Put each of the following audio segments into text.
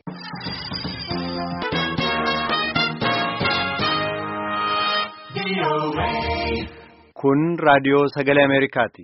Kun raadiyoo sagalee Ameerikaati.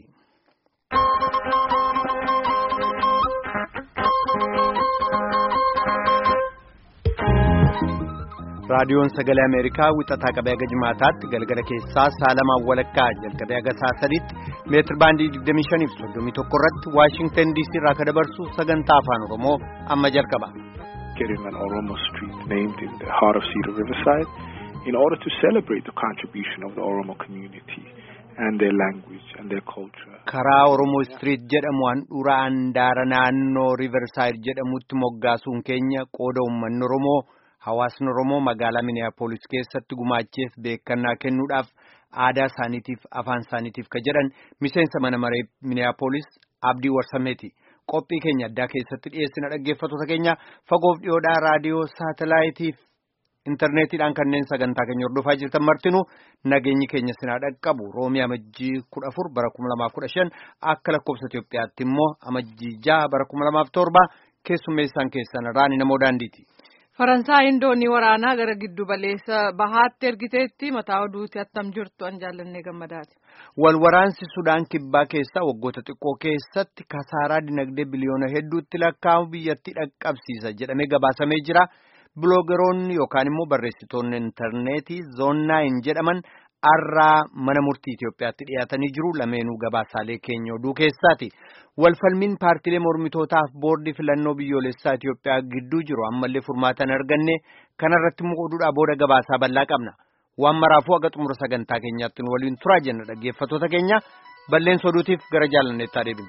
Raadiyoon sagalee Ameerikaa wixataa qabee haga jimaataatti galgala keessaa saalamaan walakkaa jalqabee haga saa sadiitti meetir baandii 25 fi 31 irratti Waashingtan DC irraa akka dabarsu sagantaa afaan Oromoo amma jalqaba. Getting an Oromo street named in the heart of Cedar Riverside in order to celebrate the contribution of the Oromo community and their language and their culture. Karaa Oromoo Street jedhamu handhuura handaara naannoo Riverside jedhamutti moggaasuun keenya qooda uummanni Oromoo hawaasni Oromoo magaalaa Minneapolis keessatti gumaacheef beekannaa kennuudhaaf aadaa isaaniitiif afaan isaaniitiif ka jedhan miseensa mana maree Minneapolis Abdii Warsameeti. Qophii keenya addaa keessatti dhiyeessina dhaggeeffattoota keenya fagoof dhiyoodhaa raadiyoo saatalaayitiif intarneetiidhaan kanneen sagantaa keenya hordofaa jirtan martinuu nageenyi keenya sinaa dhaqqabu roomii amajjii kudha afur bara kuma lamaaf kudha shan akka lakkoofsa Itoophiyaatti immoo amajjii jaha bara kuma lamaaf torba keessummeessaan keessan raani namoo daandiiti. Faransaay doonii waraanaa gara giddu baleessa bahaatti ergiteetti mataa oduuti attam jirtu an jaallannee gammadaati. Wal waraansi Sudaan kibbaa keessaa waggoota xiqqoo keessatti kasaaraa dinagdee biliyoona hedduutti lakkaa'amu biyyattii dhaqqabsiisa jedhamee gabaasamee jira. Biloogeroonni yookaan immoo barreessitoonni intarneetii zoonnaayin jedhaman har'aa mana murtii Itoophiyaatti dhiyaatanii jiru lameenuu gabaasaalee keenya oduu keessaati. Walfalmiin paartilee mormitootaaf boordii filannoo biyyoolessaa Itoophiyaa gidduu jiru ammallee furmaata hin arganne kanarratti immoo oduudhaa booda gabaasaa bal'aa qabna. Waan maraafuu haga xumura sagantaa keenyaatti nu waliin turaa jenna dhaggeeffattoota keenya balleessa oduutiif gara jaalanneettaa deebinu.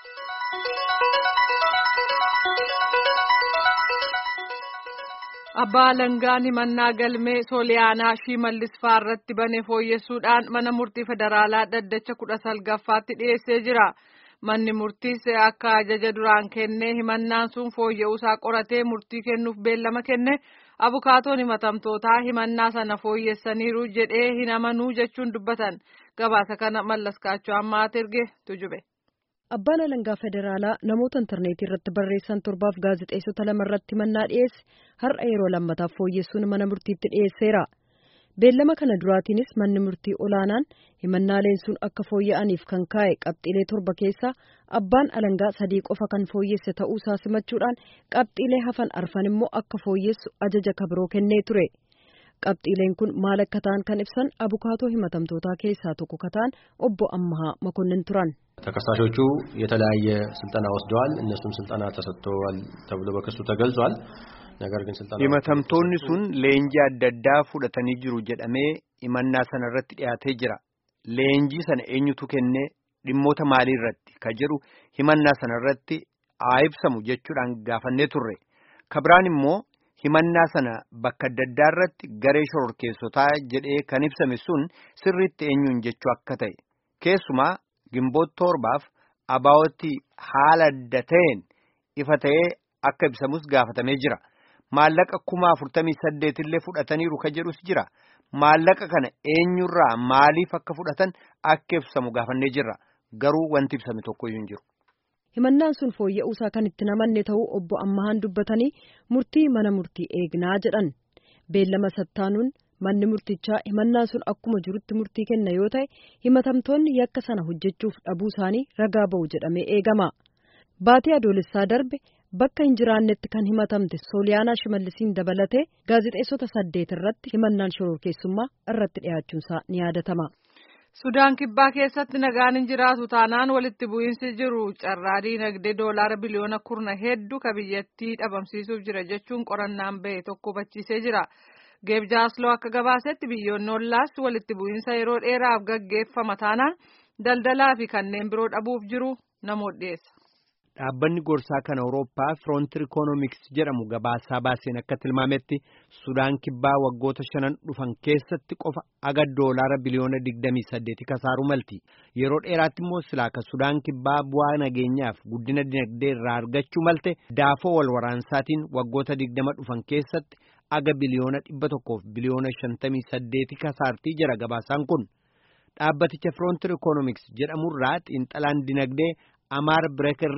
Abbaa Alangaan himannaa galmee Sooliyaanaa Shimallis irratti bane fooyyessuudhaan mana murtii federaalaa dhaddacha kudha salgaffaatti dhiyeessee jira. Manni murtiis akka ajaja duraan kennee himannaan sun fooyya'uusaa qoratee murtii kennuuf beellama kenne abukaatoon himatamtootaa himannaa sana fooyyessaniiru jedhee hin amanuu jechuun dubbatan. Gabaasa kana mallaskaachuu ammaa erge tujube. Abbaan alangaa federaalaa namoota intarneetii irratti barreessan torbaaf gaazexeessota lama irratti himannaa dhiyeesse har'a yeroo lammataaf fooyyessuun mana murtiitti dhiyeesseera. Beellama kana duraatiinis manni murtii olaanaan himannaaleen sun akka fooyya'aniif kan kaa'e qabxiilee torba keessaa abbaan alangaa sadii qofa kan fooyyesse ta'uusaa simachuudhaan qabxiilee hafan arfan immoo akka fooyyessu ajaja kabiroo kennee ture. Qabxiileen kun maal akka ta'an kan ibsan abukaatoo himatamtootaa keessaa tokko kataan obbo Ammahaa Makonnin turan. ተከሳሾቹ የተለያየ ስልጠና ወስደዋል። እነሱም ስልጠና ተሰጥተዋል ተብሎ በክሱ ተገልጿል። ነገር ግን ስልጠና himatamtoonni sun leenjii adda addaa fudhatanii jiru jedhamee himannaa sana irratti dhiyaatee jira. Leenjii sana eenyutu kennee dhimmoota maalii irratti ka jedhu himannaa sana irratti haa ibsamu jechuudhaan gaafannee turre. Kabiraan immoo himannaa sana bakka adda addaa irratti garee shororkeessotaa jedhee kan ibsame sun sirriitti eenyuun jechuu akka ta'e keessumaa gimboota torbaaf abaawoti haala adda ta'een ifa ta'ee akka ibsamus gaafatamee jira. Maallaqa kuma afurtamii saddeet illee fudhataniiru ka jedhus jira. Maallaqa kana eenyurraa maaliif akka fudhatan akka ibsamu gaafannee jirra. Garuu wanti ibsame tokkoyyuu hin jiru. Himannaan sun fooyya'uusaa kan itti namanne ta'uu obbo Ammahaan dubbatanii murtii mana murtii eegnaa jedhan. Beellama sattaanuun manni murtichaa himannaan sun akkuma jirutti murtii kenna yoo ta'e himatamtoonni yakka sana hojjechuuf dhabuu isaanii ragaa ba'u jedhamee eegama. Baatii adoolessaa darbe bakka hin jiraannetti kan himatamte Sooliyaanaa Shimallisiin dabalatee gaazexeessota saddeet irratti himannaan shororkeessummaa irratti dhiyaachuunsaa ni yaadatama. Sudaan kibbaa keessatti nagaan hin jiraatu taanaan walitti bu'iinsi jiru carraa diinagdee doolaara biliyoona kurna hedduu ka biyyattii dhabamsiisuuf jira jechuun qorannaan bahe tokko hubachiisee jira. Geeb Jaasloo akka gabaasetti biyyoonni ollaas walitti bu'iinsa yeroo dheeraaf gaggeeffama taanaan daldalaa fi kanneen biroo dhabuuf jiru namoota dhiyeessa. Dhaabbanni gorsaa kan Awurooppaa Firoontir Ikoonomiks jedhamu gabaasaa baaseen akka tilmaametti Sudaan kibbaa waggoota shanan dhufan keessatti qofa aga doolaara biliyoona digdamii saddeeti kasaaruu malti. Yeroo dheeraatti immoo silaa ka Sudaan kibbaa bu'aa nageenyaaf guddina dinagdee irraa argachuu malte daafoo wal waraansaatiin waggoota digdama dhufan keessatti aga biliyoona dhibba tokkoof biliyoona shantamii saddeeti kasaartii jira gabaasaan kun. Dhaabbaticha Firoontir Ikoonomiks jedhamurraa xiinxalaan dinagdee Amaar Bireekerriich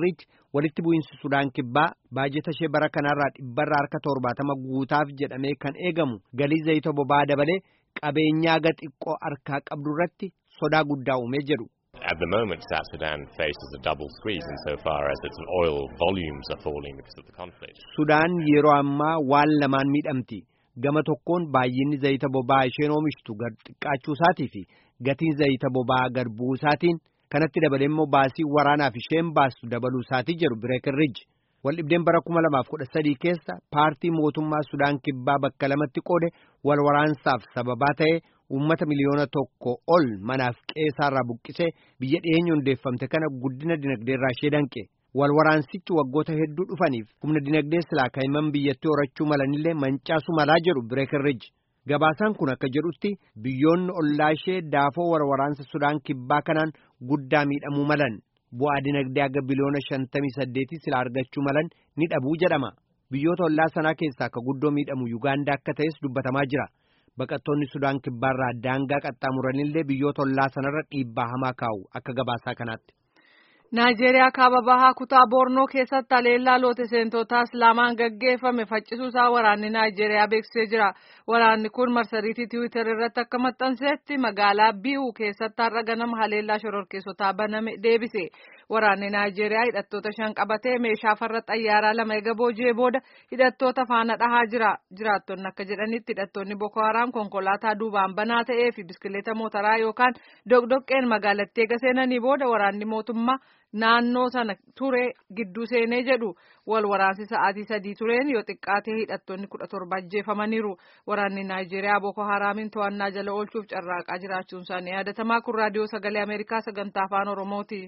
walitti bu'iinsi Sudaan kibbaa baajeta ishee bara kanarraa dhibbarraa harka torbaatama guutaaf jedhamee kan eegamu galii zayita boba'aa dabalee qabeenyaa xiqqoo harkaa qabdu irratti sodaa guddaa uumee jedhu. At the moment, South Sudan faces a double squeeze insofar as its oil volumes are falling because of the conflict. Sudaan yeroo ammaa waan lamaan miidhamti. Gama tokkoon baay'inni zayita boba'aa isheen oomishtu gad xiqqaachuu isaatii fi gatiin zayita boba'aa gad bu'uu isaatiin kanatti dabalee immoo baasii waraanaaf isheen baastu dabaluu isaatii jedhu bireekirriji. Waldhibdeen bara kuma lamaaf kudha sadii keessa paartii mootummaa Sudaan kibbaa bakka lamatti qoode wal waraansaaf sababaa ta'e uummata miliyoona tokko ol manaaf qeessaarraa buqqisee biyya dhiyeenya hundeeffamte kana guddina dinagdeerraa ishee danqe. Wal waraansichi waggoota hedduu dhufaniif humna dinagdee silaa kaa'iman biyyattii horachuu malanillee mancaasuu malaa jedhu bireekirriji. Gabaasaan kun akka jedhutti biyyoonni ollaa ishee daafoo wal waraansa Sudaan kibbaa kanaan guddaa miidhamuu malan. bu'aa dinagdee aga biliyoona shantamii saddeetii sila argachuu malan ni dhabuu jedhama biyyoota ollaa sanaa keessaa akka guddoo miidhamu yuugaandaa akka ta'es dubbatamaa jira baqattoonni sudaan kibbaarraa daangaa qaxxaamuranillee biyyoota ollaa sanarra dhiibbaa hamaa kaa'u akka gabaasaa kanaatti. Naayijeeriyaa kaaba bahaa kutaa Boornoo keessatti haleellaa loote seentotaa Islaamaan gaggeeffame faccisuusaa waraanni Naayijeeriyaa beeksisee jira. Waraanni kun marsariitii Tiwiitar irratti akka maxxansetti magaalaa Bii'uu keessatti har'a ganama haleellaa shororkeessotaa baname deebise. Waraanni Naayijeeriyaa hidhattoota shan qabatee meeshaa farra xayyaaraa lama eega booji'ee booda hidhattoota faana dhahaa jira. Jiraattonni akka jedhanitti hidhattoonni Boko Haram konkolaataa duubaan banaa ta'ee fi biskileeta mootaraa yookaan dogdoqqeen magaalattii eega seenanii booda waraanni mootummaa naannoo sana ture gidduu seenee jedhu wal waraansi sa'aatii sadii tureen yoo xiqqaatee hidhattoonni kudha torba ajjeefamaniiru waraanni naayijeeriyaa boko haraamin to'annaa jala oolchuuf carraaqaa jiraachuun isaanii yaadatamaa kun raadiyoo sagalee ameerikaa sagantaa afaan oromooti.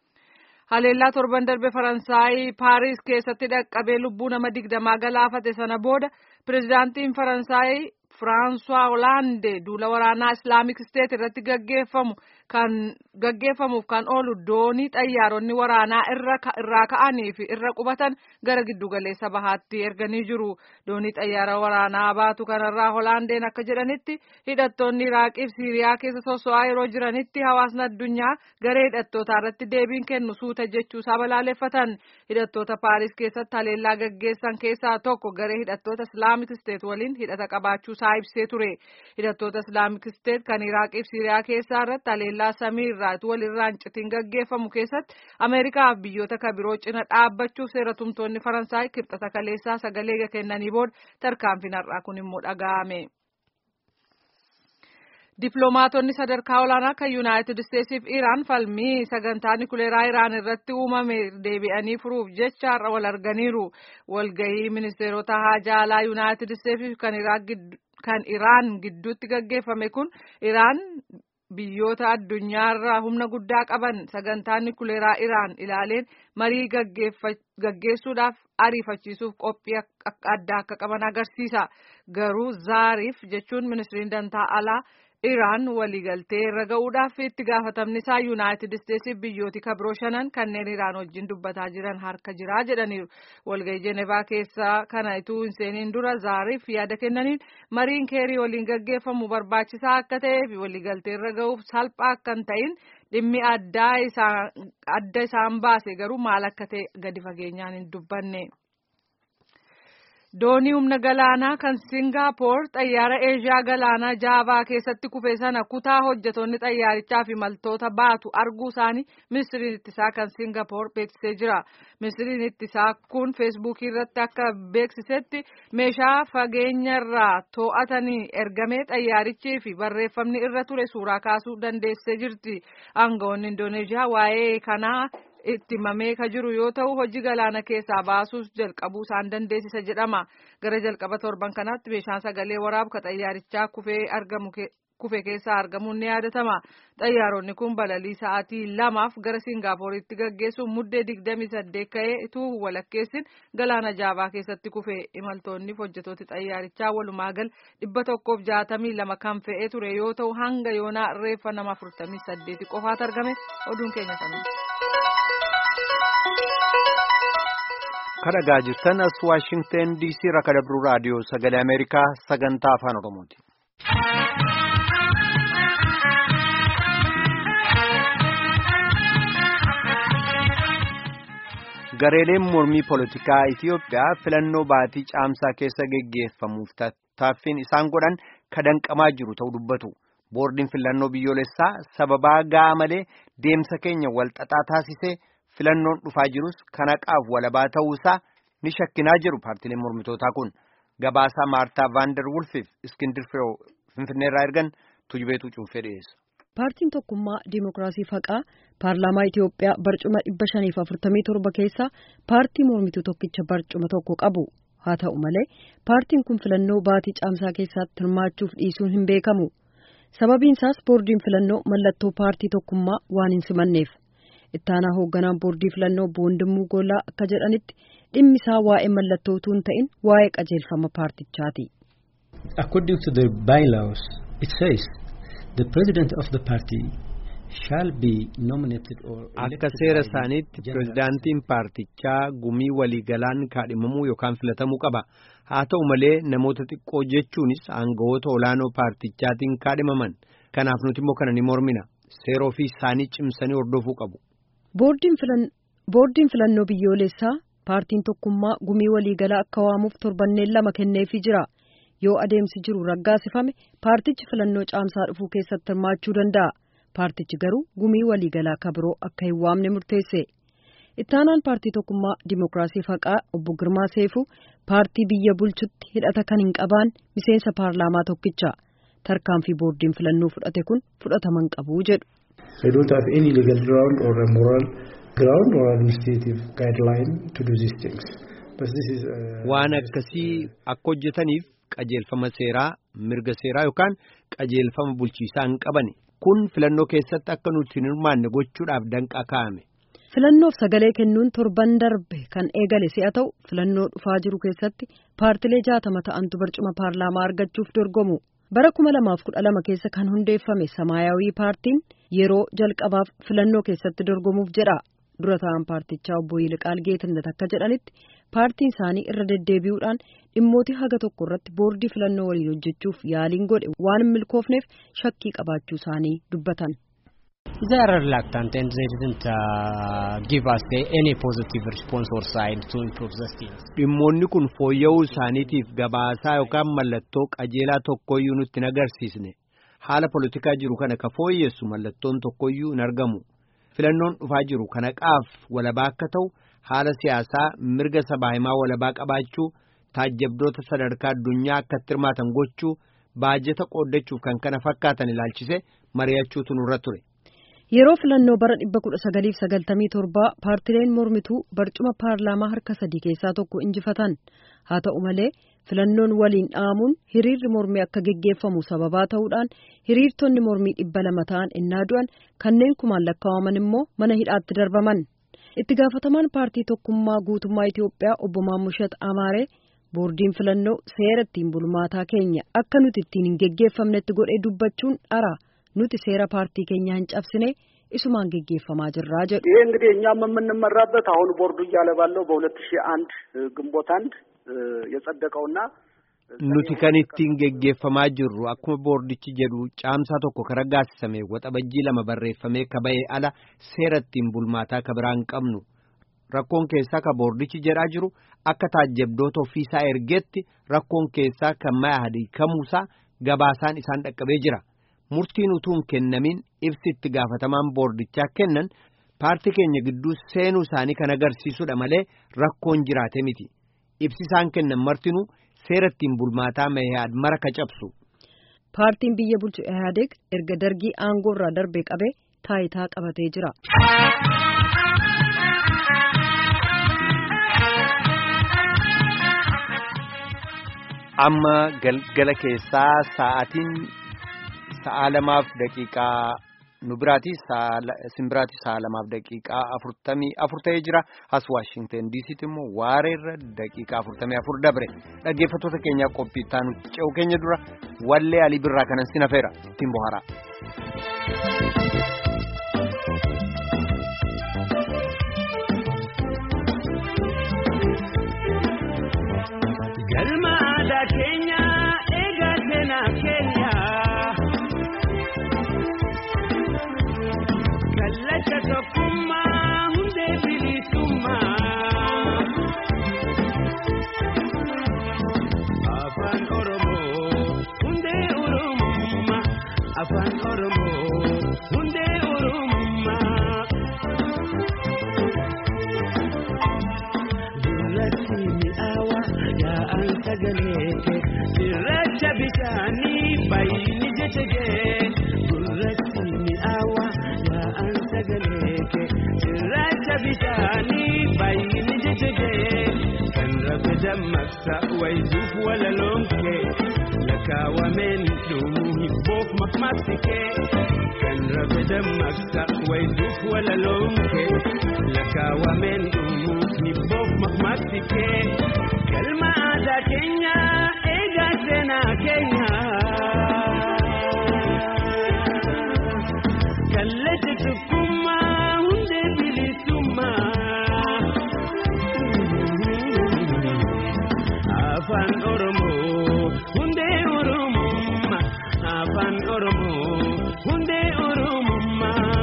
haleellaa torban darbe faransaayii paariis keessatti dhaqqabee lubbuu nama digdamaa galaafate sana booda pirezidaantiin faransaayii firaansuwaa hoolaandee duula waraanaa islaamik isteet irratti gaggeeffamu kan gaggeeffamuuf kan oolu doonii xayyaaronni waraanaa irraa ka'anii fi irra qubatan gara giddugaleessa bahaatti erganii jiru doonii xayyaara waraanaa baatu kanarraa hoolaandeen akka jedhanitti hidhattoonni iraaqii fi siiriyaa keessa soso'aa yeroo jiranitti hawaasni addunyaa garee hidhattootaa irratti deebiin kennu suuta jechuusaa balaaleffatan hidhattoota paaris keessatti haleellaa gaggeessan keessaa tokko garee hidhattoota islaamik isteet waliin hidhata qabaachuusaa ibsee ture hidhattoota islaamik isteet kan iraaqii fi siiriyaa keessaa irratti haleellaa samii irraa walirraan citiin gaggeeffamu keessatti ameerikaa fi biyyoota kan biroo cina dhaabbachuuf seera tumtoonni faransaay kibxata kaleessaa sagalee kennanii booda tarkaanfiin har'aa kun immoo dhaga'ame. Dippiloomaatonni sadarkaa olaanaa kan Yuunaayitid Isteetsiif Iraan falmii sagantaa nikuleeraa Iraan irratti uumame deebi'anii furuuf jecha har'a wal arganiiru. Walgahii ministeerota haajaa alaa Yuunaayitid Isteetsiif kan Iraan gidduutti gaggeeffame kun Iraan biyyoota addunyaarraa humna guddaa qaban sagantaa nikuleeraa Iraan ilaaleen marii gaggeessuudhaaf ariifachiisuuf qophii addaa akka qaban agarsiisa. Garuu zaariif jechuun ministiriin dantaa alaa Iraan waliigaltee irra ga'uudhaaf itti gaafatamni isaa Yuunaayitid Isteetsiif biyyooti kabiroo shanan kanneen Iraan wajjin dubbataa jiran harka jiraa jedhaniiru. Walgahii Jenevaa keessaa kana ituu hin seeniin dura zaariif yaada kennaniin mariin keerii waliin gaggeeffamu barbaachisaa akka ta'ee fi waliigaltee irra ga'uuf salphaa akka hin ta'in dhimmi adda isaan baase garuu maal akka ta'e gadi fageenyaan hin dubbanne. Doonii humna galaanaa kan Singaappoor xayyaara Eeshiyaa galaanaa Jaavaa keessatti kufe sana kutaa hojjetoonni xayyaarichaa fi imaltoota baatu arguu isaanii ministiriin ittisaa kan Singaappoor beeksisee jira. Ministiriin ittisaa kun feesbuukii irratti akka beeksisetti meeshaa fageenya irraa to'atanii ergamee xayyaarichii fi barreeffamni irra ture suuraa kaasuu dandeessee jirti. Aangawoonni Indooneeshiyaa waa'ee kanaa itti himamee ka jiru yoo ta'u hojii galaana keessaa baasuus jalqabuu isaan dandeessisa jedhama gara jalqaba torban kanaatti meeshaan sagalee waraabu ka xayyaarichaa kufee argamu kufe keessaa argamuun ni yaadatama xayyaaronni kun balalii sa'aatii lamaaf gara singaappooritti gaggeessuun muddee digdamii saddeet ka'ee ituu walakkeessin galaana jaavaa keessatti kufe imaltoonni hojjetooti xayyaarichaa walumaa gal dhibba tokkoof jaatamii lama kan fe'ee ture yoo ta'u hanga yoonaa reeffa nama afurtamii saddeeti qofaatu argame oduun keenya sana. kadhagaa jirtan as waashingten diisii irraa kadabru raadiyoo sagalee ameerikaa sagantaa afaan oromooti. Gareeleen mormii poolitikaa Itiyoophiyaa filannoo baatii caamsaa keessa geggeeffamuuf tattaaffiin isaan godhan kadanqamaa jiru ta'uu dubbatu. Boordiin filannoo biyyoolessaa sababaa ga'aa malee deemsa keenya walxaxaa taasisee filannoon dhufaa jirus kan haqaaf walabaa ta'uusaa ni shakkinaa jiru paartileen mormitootaa kun. Gabaasaa Maartaa Vaandar Wulfiif Iskindir Firoo Finfinneerraa ergan tujubeetu cuunfee dhiyeessa. Paartiin tokkummaa Dimookiraasii Faqaa Paarlaamaa Itiyoophiyaa barcuma dhibba shaniif afurtamii torba keessaa paartii mormituu tokkicha barcuma tokko qabu. Haa ta'u malee paartiin kun filannoo baatii caamsaa keessatti hirmaachuuf dhiisuun hin beekamu. Sababiin isaas boordiin filannoo mallattoo paartii tokkummaa waan hin simanneef. Ittaanaa hoogganaan boordii filannoo Boondimuu Goolaa akka jedhanitti dhimmi isaa waa'ee mallattoo utuu hin ta'in waa'ee qajeelfama paartichaati. According to the bylaws, it says the president of the party shall be nominated or Akka seera isaaniitti pirezidaantiin paartichaa gumii waliigalaan kaadhimamuu yookaan filatamuu qaba. Haa ta'u malee namoota xiqqoo jechuunis aangawoota olaanoo paartichaatiin kaadhimaman. Kanaaf nuti immoo kana ni mormina. Seera ofii isaanii cimsanii hordofuu qabu. Boordiin filannoo biyyoolessaa paartiin tokkummaa gumii waliigalaa akka waamuuf torbanneen lama kenneefii jira. Yoo adeemsi jiru raggaasifame paartichi filannoo caamsaa dhufuu keessatti hirmaachuu danda'a. Paartichi garuu gumii waliigalaa akka biroo akka hin waamne murteesse. Ittaanaan paartii tokkummaa Dimookiraasii Faqaa obbo Girmaa Seefuu paartii biyya bulchutti hidhata kan hin qabne miseensa paarlaamaa tokkicha. Tarkaanfii boordiin filannoo fudhate kun fudhatama hin qabu jedhu. I don't have any legal ground or a moral ground or administrative guideline to do these things. But this is, uh, Waan akkasii akka hojjetaniif qajeelfama seeraa, mirga seeraa yookaan qajeelfama bulchiisaa hin qabani. Kun filannoo keessatti akka nuti hin hirmaanne gochuudhaaf danqaa kaa'ame. Filannoof sagalee kennuun torban darbe kan eegale si'a ta'u filannoo dhufaa jiru keessatti paartilee jaatama ta'antu barcuma paarlaamaa argachuuf dorgomu. Bara kuma lamaaf kudha lama keessa kan hundeeffame Samaayawii paartiin yeroo jalqabaaf filannoo keessatti dorgomuuf jedha. Dura ta'an paartichaa obbo Yiliqaal Geetinnet akka jedhanitti paartiin isaanii irra deddeebi'uudhaan dhimmoota haga tokko irratti boordii filannoo waliin hojjechuuf yaaliin godhe waan hin milkoofneef shakkii qabaachuu isaanii dubbatan. They are reluctant and they didn't uh, give us the, any positive response or side to improve the things. Dhimmoonni kun fooyya'uu isaaniitiif gabaasaa yookaan mallattoo qajeelaa tokkoyyuu nutti hin agarsiisne. Haala polotikaa jiru kana ka fooyyessu mallattoon tokkoyyuu hin argamu. Filannoon dhufaa jiru kana qaaf walabaa akka ta'u haala siyaasaa mirga sabaa himaa walabaa qabaachuu taajjabdoota sadarkaa addunyaa akka itti hirmaatan gochuu baajeta qooddachuuf kan kana fakkaatan ilaalchise mari'achuutu nurra ture. Yeroo filannoo bara dhibba kudha sagaliif sagaltamii torbaa paartileen mormituu barcuma paarlaamaa harka sadii keessaa tokko injifatan. Haa ta'u malee filannoon waliin dhaamuun hiriirri mormii akka geggeeffamu sababaa ta'uudhaan hiriirtonni mormii dhibba lama ta'an innaa du'an kanneen kumaan lakkaa'aman immoo mana hidhaatti darbaman. Itti gaafatamaan paartii tokkummaa guutummaa Itiyoophiyaa obbo Maammushat Amaaree boordiin filannoo seera ittiin bulmaataa keenya akka nuti ittiin hin geggeeffamnetti godhee dubbachuun dhara. nuti seera paartii keenya hin cabsine isumaan geggeeffamaa jirraa jedhu ይሄ እንግዲህ እኛም የምንመራበት አሁን ቦርዱ እያለ ባለው በሁለት ሺህ አንድ ግንቦት አንድ የጸደቀውና nuti kan ittiin geggeeffamaa jirru akkuma boordichi jedhu caamsaa tokko ka raggaasisame waxabajjii lama barreeffamee ka ba'e ala seera ittiin bulmaataa ka biraa hin qabnu rakkoon keessaa ka boordichi jedhaa jiru akka taajjabdoota ofiisaa ergeetti rakkoon keessaa kan maya hadiikamuusaa gabaasaan isaan dhaqqabee jira. murtiin utuu hin kennamin ibsi itti gaafatamaan boordichaa kennan paartii keenya gidduu seenuu isaanii kan agarsiisudha malee rakkoon jiraate miti ibsi isaan kennan martinuu seera ittiin bulmaataa mayaad mara ka cabsu. Paartiin biyya bulchu Ihaadeeg erga dargii aangoo irraa darbee qabee taayitaa qabatee jira. Amma galgala keessaa sa'aatiin sa'a lamaaf daqiiqaa nu biraati sin biraati sa'a lamaaf daqiiqaa afurtamii afur ta'ee jira as waashingten diisiitti immoo waareerra daqiiqaa afurtamii afur dabre dhaggeeffattoota keenyaa qophii itti nuti ce'u keenya dura wallee alii birraa kanan sin hafeera ittiin bohara. Galma aadaa keenya eegaa seenaa keenya. Kallacha tokkummaa hundee bilisummaa. sagalee kee cirracha bishaanii baay'ini jecha kee gurratti mi'aawa yaa'an sagalee kee cirracha bishaanii baay'ini jecha kee kan rabe dammaqsa wayituuf walaloon kee lakkaawameen dhumuu hibboof maqmaqsi kee kan rabe dammaqsa wayituuf walaloon kee lakkaawameen dhumuu hibboof maqmaqsi kee galma aadaa keenya eegaa seenaa keenya kallacha tokkummaa hundee bilisummaa afaan oromoo hundee oromummaa afaan oromoo hundee oromummaa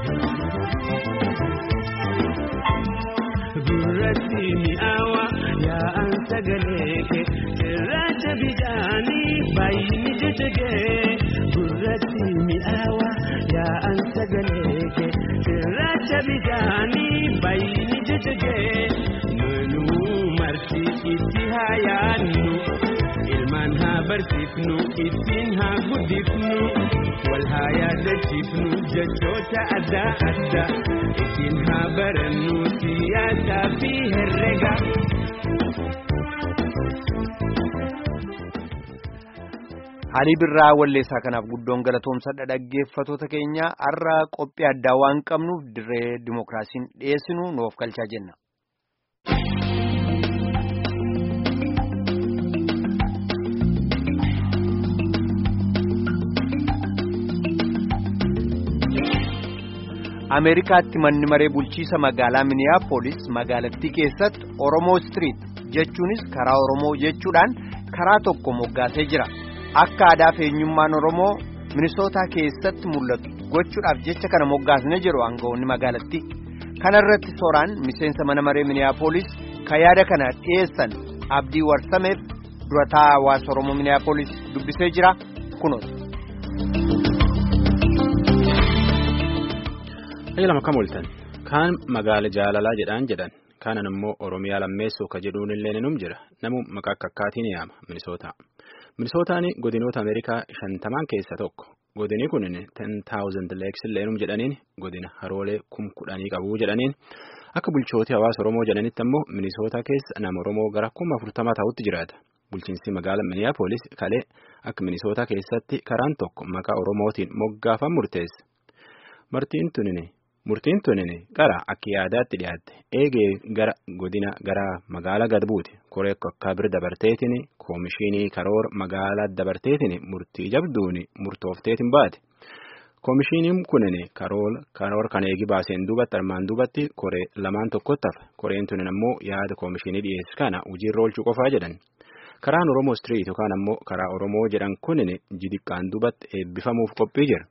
gurratti mi'aawa yaa'an sagalee kee cirracha bishaanii baay'ini jecha kee gurratti mi'aawa yaa'an sagalee kee cirracha bishaanii baay'ini jecha kee nunuu marti itti haa yaadnu ilmaan haa barsiifnu ittiin haa guddifnu wal haa yaadachiifnu jechoota adda adda ittiin haa barannu siyaasaa fi herrega. Alii birraa walleessaa kanaaf guddoon galatoomsadha dhaggeeffatoota keenya har'a qophii addaa waan qabnuuf dirree dimookiraasiin dhiyeessinu nuuf galchaa jenna. Ameerikaatti manni maree bulchiisa magaalaa Miniyaapolis magaalattii keessatti Oromoo Street jechuunis karaa Oromoo jechuudhaan karaa tokko moggaasee jira. Akka aadaa fi eenyummaan Oromoo Minisootaa keessatti mul'atu gochuudhaaf jecha kana moggaasne jiru aangawoonni magaalattii. Kana irratti sooraan miseensa mana maree Miniyaapolis kan yaada kana dhiyeessan Abdii Warsameef durataa hawaasa Oromoo Miniyaapolis dubbisee jira kunuun. lama kam ooltan kaan magaala jaalalaa jedhaan jedhan kaanan immoo oromiyaa lammeessoo ka jedhuun illee ninum jira namu maqaa akkaatiin yaama minisootaa minisootaan godinoota ameerikaa shantamaan keessa tokko godini kun ten taawuzend leeks illeenum jedhaniin godina haroolee kum kudhanii qabuu jedhaniin akka bulchootii hawaasa oromoo jedhanitti ammoo minisootaa keessa nama oromoo gara kuma afurtamaa ta'utti jiraata bulchiinsi magaala miniyaapolis kalee akka minisootaa keessatti karaan tokko maqaa oromootiin moggaafan murteesse martiin tunini. Murtiin tunin gara akka yaadaatti dhiyaatte eegee gara godina gara magaalaa gad buute koree akka bir dabarteetiin koomishinii karoor magaalaa dabarteetiin murtii jabduun murtoofteetiin baate. Koomishiniin kunin karoor kan eegi baaseen duubatti armaan duubatti koree lamaan tokkotti hafe koreen tunin ammoo yaada koomishinii dhiyeessu kana hojiirra oolchuu qofaa jedhan. Karaan Oromoo Street yookaan ammoo karaa Oromoo jedhan kunin jidiqqaan duubatti eebbifamuuf qophii jira.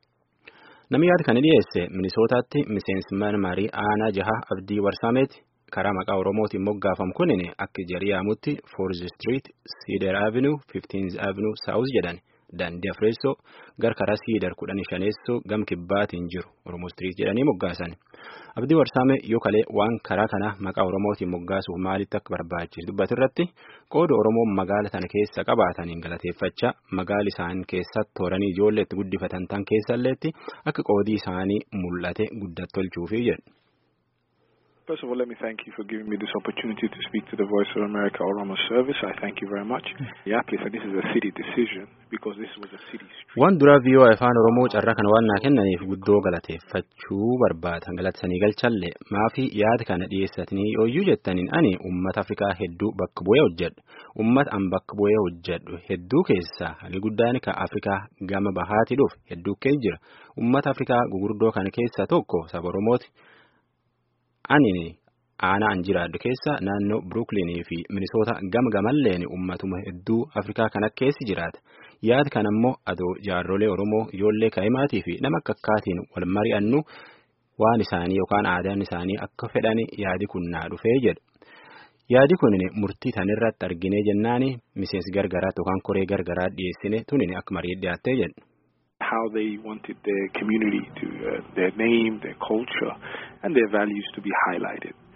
Namni yaada kana dhiyeesse Minisootaatti miseensi mana marii aanaa jaha abdii warsaameeti karaa maqaa Oromootiin moggaafamu kunin akka jarii yaamutti Foorz Street, Cedar Avenue, Fifteenth Avenue South jedhan daandii Afreessoo gar karaa Cedar kudhanii shaneessoo gam kibbaatiin jiru Oromoo Street jedhanii moggaasan. Abdii warsaame yoo kalee waan karaa kana maqaa Oromootiin moggaasuuf maalitti akka barbaachisu dubbatu irratti qooda Oromoon magaala tana keessa qabaataniin galateeffachaa magaali isaan keessatti tooranii ijoollee itti guddifatan tan keessalleetti akka qoodii isaanii mul'ate guddatti tolchuufi jedhu. First of all, let me thank you for giving me this opportunity to speak to the Voice of America Oromo Service. I thank you very much. Yeah, please, this is a city decision because this was a city street. Waan dura viiyoo afaan Oromoo carraa kana waan naa kennaniif guddoo galateeffachuu barbaada. Galatasanii galchallee maafi yaada kana dhiyeessatanii ooyyuu jettaniin ani uummata Afrikaa hedduu bakka bu'ee hojjedhu. Uummata an bakka bu'ee hojjedhu hedduu keessaa hagi guddaan kan Afrikaa gama bahaati dhufu hedduu keessa jira. Uummata Afrikaa gugurdoo kana keessaa tokko saba Oromooti. Ani aanaa an jiraadhu keessa naannoo Brooklyn fi Minisoota gama gamalleen uummatuma hedduu Afrikaa kana keessa jiraata. Yaada kana immoo adoo jaarrolee Oromoo ijoollee kaa'imaatii fi nama akka akkaatiin wal mari'annu waan isaanii yookaan aadaan isaanii akka fedhan yaadi kun naa dhufee jedhu. Yaadi kun murtii tanirratti arginee jennaani miseensi gargaraatti yookaan koree gargaraa dhiyeessine tunin akka marii dhiyaattee jedhu. how they wanted their community to, uh, their name, their culture, and their values to be highlighted.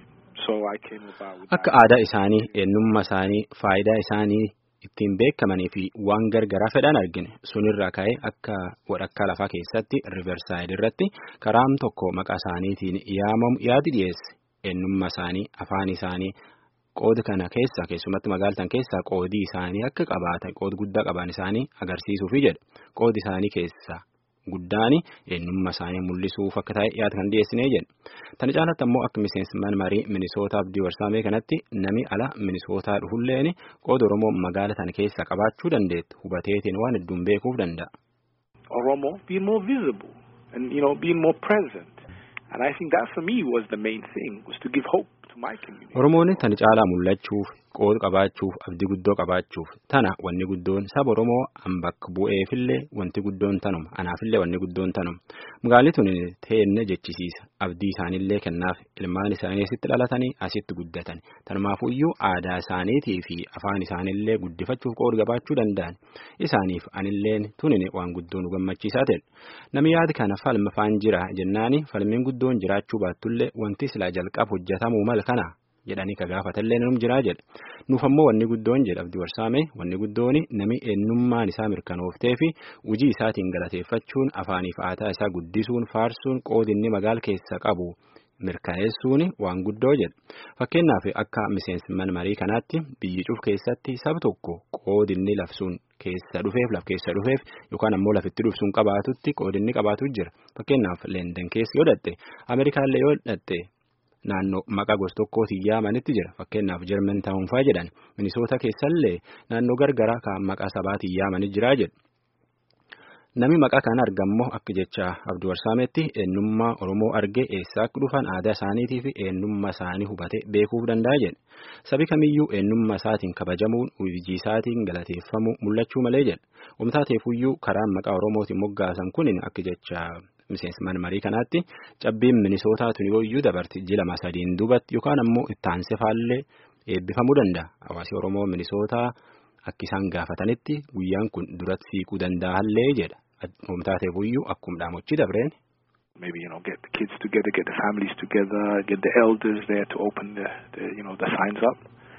So I came about with Akka aadaa isaanii, eenyummaa isaanii, faayidaa isaanii ittiin beekamanii fi waan gargaraa fedhan argine sunirraa ka'ee akka walakkaa lafaa keessatti riversaayid irratti karaam tokko maqaa isaaniitiin yaamamu yaadi dhiyeesse eenyummaa isaanii afaan isaanii qoodi kana keessa keessumatti magaaltan keessa qoodii isaanii akka qabaatan qoodi guddaa qaban isaanii agarsiisuufi jedha qoodi isaanii keessa guddaani eenyummaa isaanii mul'isuuf akka ta'e yaada kan dhiyeessinee jedha. Tana caalatti ammoo akka miseensi marii Minisootaa Abdii Warsaamee kanatti nami ala Minisootaa dhufulleen qooda Oromoo magaala tana keessa qabaachuu dandeettu hubateetiin waan hedduun beekuuf danda'a. Oromo being more visible and you know being more present, and I think that for me was the main thing was to give hope to my community. Oromoon tana caalaa mul'achuuf qooda qabaachuuf abdii guddoo qabaachuuf tana wanni guddoon saba Oromoo an bakka bu'eefillee wanti guddoon tanuma anaafillee wanni guddoon tanuma magaalli tun teenne jechisiisa abdii isaaniillee kennaaf ilmaan isaanii asitti dhalatanii asitti guddatan tanumaafuyyuu aadaa isaaniitii fi afaan isaaniillee guddifachuuf qooda qabaachuu danda'an isaaniif anilleen tunin waan guddoo nu gammachiisaa ta'e namni yaada kana falma faan jira jennaani falmiin guddoon jiraachuu baattullee wanti silaa jalqab hojjetamuu mal kana. jedhanii ka gaafatallee num jiraa jedhe nuuf ammoo wanni guddoon jedha abdii warsaame wanni guddoon nami eenyummaan isaa mirkanooftee fi hojii isaatiin galateeffachuun afaaniif aadaa isaa guddisuun faarsuun qoodinni magaal keessa qabu mirkaneessuun waan guddoo jedha fakkeenyaaf akka miseensi marii kanaatti biyyi cuuf keessatti saba tokko qoodinni labsuun keessa dhufeef laf keessa dhufeef yookaan ammoo lafitti dhufsuun qabaatutti qoodinni qabaatu jira fakkeenyaaf leenden keessa yoo dhatte ameerikaallee yoo dhatte. Naannoo maqaa gosa tokkootiin yaamanitti jira fakkeenyaaf German Town fa'aa jedhan Minisoota keessallee naannoo gargaraa kan maqaa sabaatiin yaamanii jiraa jedhu. Nami maqaa kana argammoo akka jecha Abdii Warsaametti eenyummaa Oromoo argee eessaa akka dhufan aadaa isaaniitii fi eenyummaa isaanii hubatee beekuuf danda'a jedhe. Sabi kamiyyuu eenyummaa isaatiin kabajamuun hojii isaatiin galateeffamuu mul'achuu malee jedha. Wamtaateefuyyuu karaan maqaa Oromootiin moggaasan kunin akka jecha. Miseensi marii kanaatti cabbiin minisootaa tuni yooyyuu dabarti ji lama sadiin duubatti yookaan ammoo itti aansee faallee eebbifamuu danda'a. Hawaasi Oromoo minisootaa akka isaan gaafatanitti guyyaan kun duratti siiquu danda'allee jedha. Wamtaateefuyyuu akkuma dhaamochi dabreen. Maybe you know get the kids together, get the families together, get the elders there to open the, the you know the signs up.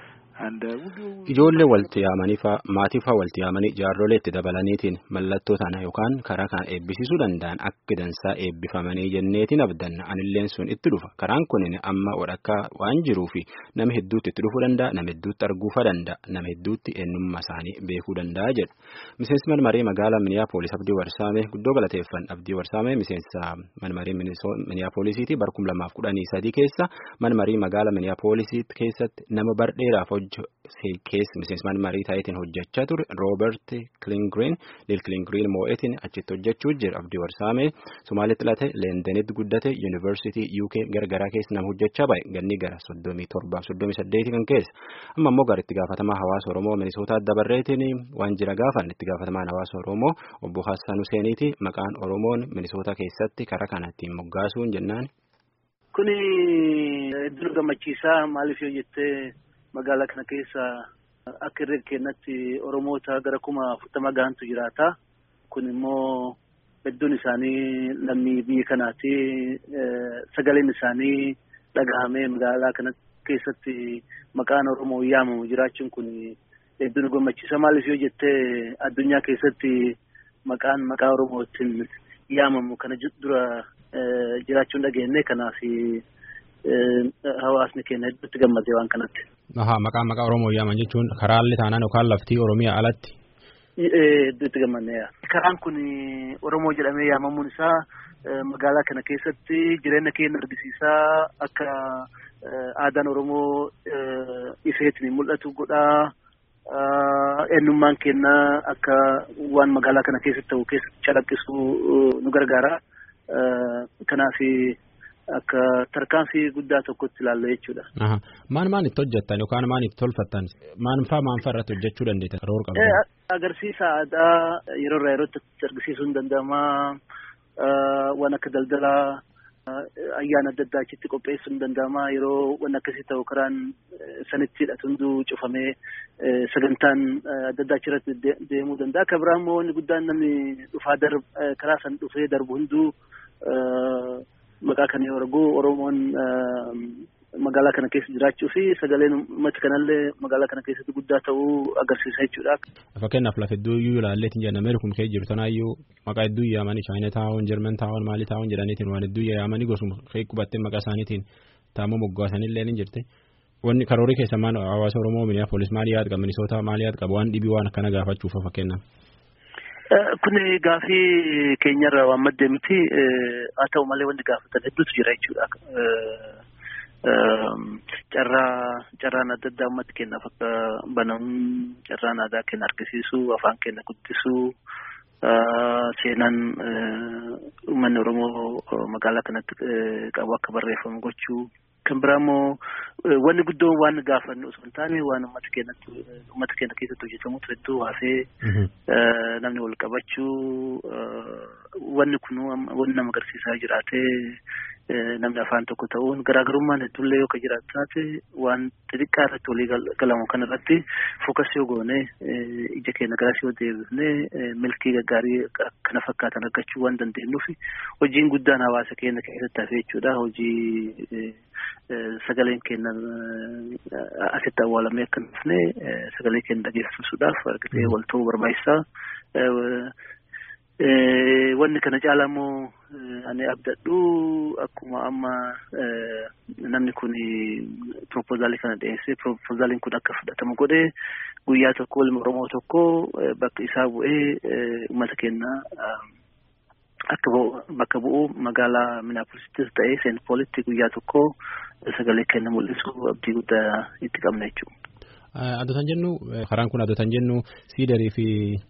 Ijoollee walitti yaamanii fa'aa maatii fa'aa walitti yaamanii jaarrolee itti dabalaniitiin mallattoo sana yookaan karaa kana eebbisiisuu danda'an akka dansaa eebbifamanii jenneetiin abdanna anilleen sun itti dhufa karaan kunin amma walakkaa waan jiruufi nama hedduutti itti dhufuu danda'a nama hedduutti arguufa danda'a nama hedduutti eenyummaa isaanii beekuu danda'a jedha miseensi manmaree magaalaa miniyaapolis abdii warsaamee guddoo galateeffan abdii warsaamee miseensa manmaree miniyaapolisiiti bar kum lamaaf kudhanii sadii keessa manmarii magaalaa miniyaapolisiitti keessatti nama bardheeraaf keessa miseensummaan marii taayitiin hojjechaa ture Roobert Kilingiriin Lil Kilingiriin moo'etiin achitti hojjechuu jira abdii warsaamee Somaalitti dhalate Leendenitti guddate Yuunivarsiitii UK gargaraa keessa nama hojjechaa bahe ganni gara soddomii torbaaf soddomii saddeeti kan keessa amma immoo gara itti gaafatamaa hawaasa Oromoo Minisootaa dabarreetiin waan jira gaafan itti gaafatamaan hawaasa Oromoo obbo Hassan Huseeniiti maqaan Oromoon Minisootaa keessatti karaa kana ittiin moggaasuun jennaan. Kuni hedduu gammachiisaa maaliif yoo jettee magaalaa kana keessa akka irree kennatti Oromoota gara kuma afurtama gahantu jiraata. Kun immoo hedduun isaanii lammii biyya kanaati. Sagaleen isaanii dhagahamee magaalaa kana keessatti maqaan Oromoo yaamamu jiraachuun kun hedduu nu gammachiisa. Maaliif yoo jettee addunyaa keessatti maqaan maqaa Oromootiin yaamamu kana dura jiraachuun dhageenye kanaaf hawaasni keenya hedduutti gammadee waan kanatti. Ahaa maqaan maqaa Oromoo yaaman jechuun karaalli taanaan yookaan laftii Oromiyaa alatti. Hedduutti gammadneeya. Karaan kun Oromoo jedhamee yaamamuun isaa magaalaa kana keessatti jireenya keenya argisiisaa akka aadaan Oromoo ifeetiin mul'atu godhaa. Eenyummaan keenya akka waan magaalaa kana keessatti ta'u keessatti calaqqisuu nu gargaara. Kanaaf akka tarkaanfii guddaa tokkotti ilaalla jechuudha. Maan maan itti hojjettan yookaan maan itti tolfattan maan faa maan faa irratti hojjechuu dandeettan yeroo qabdan? Agarsiisa aadaa yeroo irraa yerootti argisiisuun danda'ama. Waan akka daldalaa ayyaana adda addaa achitti qopheessuun danda'ama. Yeroo waan akkasii ta'u karaan sanitti hidhatu hunduu cufamee sagantaan adda addaa achirratti deemuu danda'a. Akka biraa immoo wanni guddaan namni dhufaa karaa san dhufee darbu hunduu maqaa kana yoo argu Oromoon magaalaa kana keessa jiraachuu fi sagaleen uummata kanallee magaalaa kana keessatti guddaa ta'uu agarsiisa jechuudha. Fakkeenyaaf lafa hedduu iyyuu ilaalleetiin jedhan Ameerikum kee jiru tanaayyuu maqaa hedduu yaamanii Chaayina taa'uun Jarman taa'uun maalii taa'uun jedhaniitiin waan hedduu yaamanii gosuma kee qubattee maqaa isaaniitiin taa'amuu moggaasanillee ni jirti. Wanni karoorii keessa maal hawaasa Oromoo Minneapolis maal yaad qaba Minisoota maal yaad qaba waan dhibii waan akkana gaafachuuf fakkeenyaaf. Kun gaafii keenyarraa waan maddee miti haa ta'u malee wanti gaafatan hedduutu jira jechuudha. Carraa carraan adda addaa uummata keenyaaf akka banamu carraan aadaa keenya argisiisu afaan keenya guddisuu seenaan uummanni Oromoo magaalaa kanatti qabu akka barreeffamu gochuu kan biraa immoo wanni guddoo waan gaafannu osoo hin taane waan uummata keenyatti uummata keenya keessatti hojjetamutu hedduu haasee namni wal qabachuu wanni kun wanni nama agarsiisaa jiraatee namni afaan tokko ta'uun garaagarummaan hedduullee yoo ka jiraatu taate waan xixiqqaa irratti walii galamu kan irratti fookas yoo goone ija keenya garas yoo deebifne milkii gaggaarii kana fakkaatan argachuu waan dandeenyuuf hojiin guddaan hawaasa keenya keessatti hafee jechuudha hojii sagaleen keenya asitti awwaalamee akka dhufne sagalee keenya dhageessisuudhaaf argatee wal ta'uu barbaachisaa. Wanni kana caalaa immoo ani abdadhu akkuma amma namni kun proposaalii kana dhiyeessee proposaaliin kun akka fudhatamu godhee guyyaa tokko ilma Oromoo tokko bakka isaa bu'ee uummata keenya akka bakka bu'u magaalaa Minaapolisittis ta'ee Seent Poolitti guyyaa tokko sagalee keenya mul'isu abdii guddaa itti qabna jechuudha. Adotan jennu karaan kun adotan jennu siidarii fi.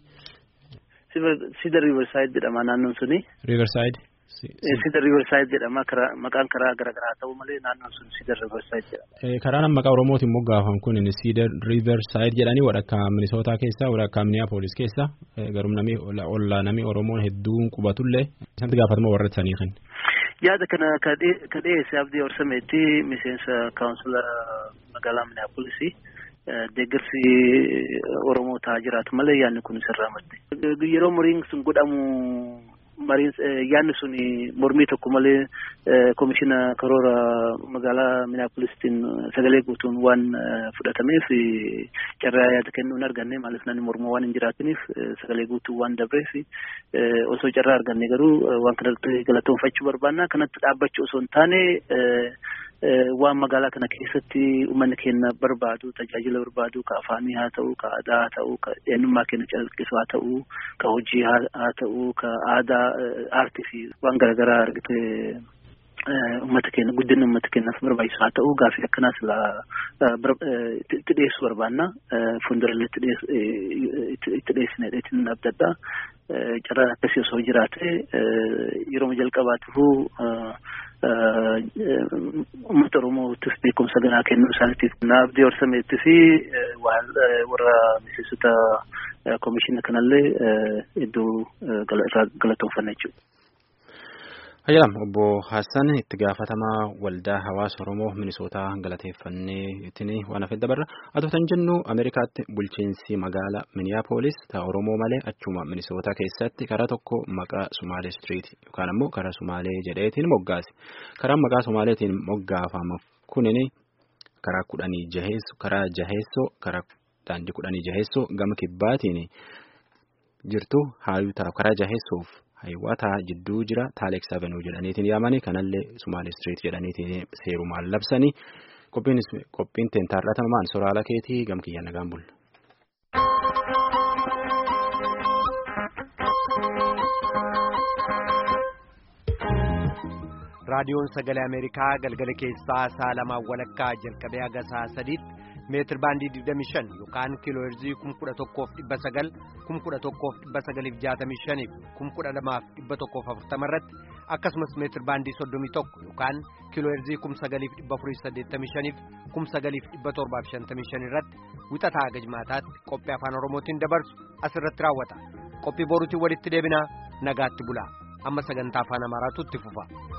Sida Riverside jedhama naannoon suni. Riverside. Sida Riverside jedhama maqaan karaa garaagaraa ta'u malee naannoon sun Sida Riverside jedhama. Karaan maqaa Oromootiin moggaafamu kun Sida Riverside jedhanii walakkaa Minisootaa keessa walakkaa Minneapolis keessa garuu namni ollaa namni Oromoon hedduun qubatullee isatti gaafatama warra sanii kan. Yaada kana ka dhiyeesse abdii horsameetti miseensa kaawunsila magaalaa Minneapolisii. deeggarsi Oromoo ta'aa jiraatu malee yaadni kun sirraa madde. Yeroo muriin sun godhamu mariin yaadni sun mormii tokko malee komishina karoora magaalaa Minaapolistiin sagalee guutuun waan fudhatameef carraa yaada kennuu hin arganne maaliif namni mormoo waan hin jiraatiniif sagalee guutuu waan dabreef osoo carraa arganne garuu waan kanatti galatoonfachuu barbaanna kanatti dhaabbachuu osoo hin taane waan magaalaa kana keessatti uummanni keenya barbaadu tajaajila barbaadu ka afaanii haa ta'u ka aadaa haa ta'u ka eenyummaa keenya calaqqisu haa ta'u ka hojii haa ta'u ka aadaa aartii fi waan garaagaraa argite uummata keenya guddina uummata keenyaaf barbaachisu haa ta'u gaaffii akkanaas itti dhiyeessuu barbaanna fuuldurallee itti dhiyeessine dheetiin abdadha carraan akkasii osoo jiraate yeroo jalqabaatiifuu uummata Oromootiif beekumsa ganaa kennuu isaaniitiif abdii horsameetti fi warra miseensota komishina kanallee iddoo irraa galatoonfanna jechuudha. Hayyalam obbo Hassan itti gaafatamaa waldaa hawaasa Oromoo Minisootaa galateeffannee ittiin waan hafe dabarra. Atoo tan jennu Ameerikaatti bulchiinsi magaalaa Miniyaapolis ta'a Oromoo malee achuma Minisootaa keessatti karaa tokko maqaa Sumaalee Street yookaan ammoo karaa Sumaalee jedheetiin moggaase. Karaan maqaa Sumaaleetiin moggaafamu kunin karaa kudhanii jaheessoo karaa jaheessoo karaa daandii kudhanii jaheessoo gama kibbaatiin jirtu haayuu ta'a karaa jaheessoof. Hayiwaataa jidduu jira Taaleeks Avenuu jedhaniitiin yaamanii kanallee Sumaalee Street jedhaniitiin seerumaan labsanii qophiin teentaarratamaan soraala keetii gamkiyya nagaan bulla. raadiyoon sagalee ameerikaa galgala keessaa sa'a lamaan walakkaa jalqabee haga sa'a sadiitti meetir baandii 25 yookaan kiiloo heerzii 11,900 11,965 12,140 irratti akkasumas meetir baandii 31 yookaan kiiloo heerzii 9,485 9,755 irratti wixataa haga jimaataatti qophii afaan oromootiin dabarsu asirratti raawwata qophii boruutiin walitti deebinaa nagaatti bulaa amma sagantaa afaan amaaraatu itti fufa.